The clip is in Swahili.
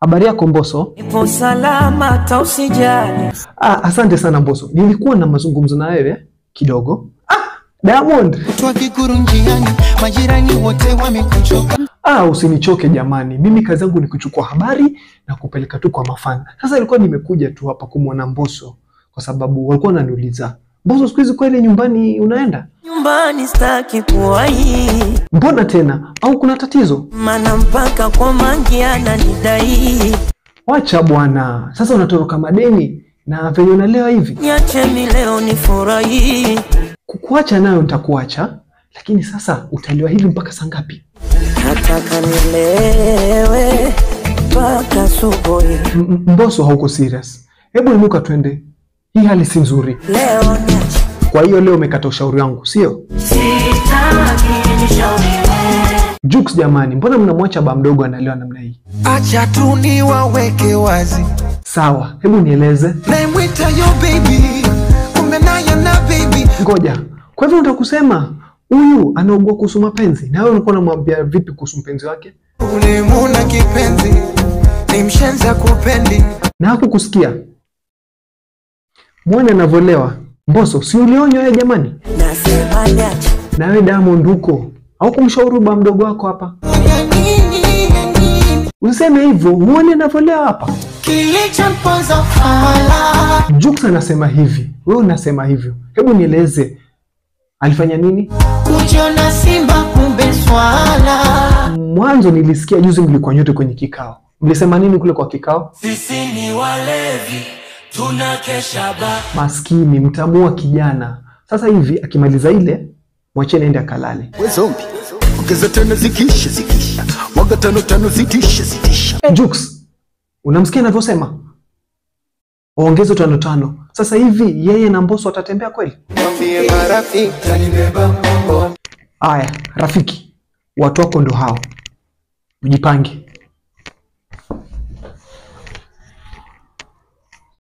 Habari yako Mbosso? Ipo salama hata usijali. Ah, asante sana Mbosso. Nilikuwa na mazungumzo na wewe kidogo. Ah, Diamond. Kutwa kikuru njiani, majirani wote wamekuchoka. Ah, usinichoke jamani. Mimi kazi yangu ni kuchukua habari na kupeleka tu kwa mafan. Sasa ilikuwa nimekuja tu hapa kumwona Mbosso kwa sababu walikuwa wananiuliza, Mbosso siku hizi kweli nyumbani unaenda? Nyumbani staki kuwahi, Mbona tena? Au kuna tatizo? mana mpaka kwa mangi ananidai. Wacha bwana. Sasa unatoroka madeni na venye unalewa hivi. Niache mi leo nifurahi, Kukuacha nayo nitakuacha, lakini sasa utalewa hivi mpaka saa ngapi? nataka nilewe mpaka asubuhi. M- M- Mbosso hauko serious. Hebu inuka twende. Hii hali si nzuri. Leo niache, Kwa hiyo leo umekata ushauri wangu, sio? sitaki nishauriwe. Jux jamani, mbona mnamwacha ba mdogo analewa namna hii? Acha tu niwaweke wazi, Sawa, hebu nieleze. naimwita yo baby, kumbe naye na baby. Ngoja. Kwa hivyo unataka kusema huyu anaugua kuhusu mapenzi na wewe ulikuwa unamwambia vipi kuhusu mpenzi wake? Ulimuna kipenzi, ni mshenza kupendi. Na hakukusikia. Mwone anavyolewa. Mbosso, si ulionywa wewe jamani? Nasema niache, Na wewe Diamond huko. Au kumshauri ba mdogo wako hapa? Ya nini, ya nini? Useme hivyo, muone anavyolewa hapa. Kilichomponza fala, Jux anasema hivi, wewe unasema hivyo. Hebu nieleze. Alifanya nini? kujiona simba kumbe swala. Mwanzo nilisikia juzi mlikuwa nyote kwenye kikao. Mlisema nini kule kwa kikao? sisi ni walevi, tunakesha ba Maskini, mtamua kijana. Sasa hivi akimaliza ile, mwacheni aende akalale. we zombi ongeza tano zikisha zikisha mwaga tano tano zitisha zitisha Hey, Jux, unamsikia anavyosema? Ongeze tano tano. Sasa hivi yeye na Mbosso watatembea kweli? Mwambie marafiki, Aya, rafiki, watu wako ndo hao, mjipange.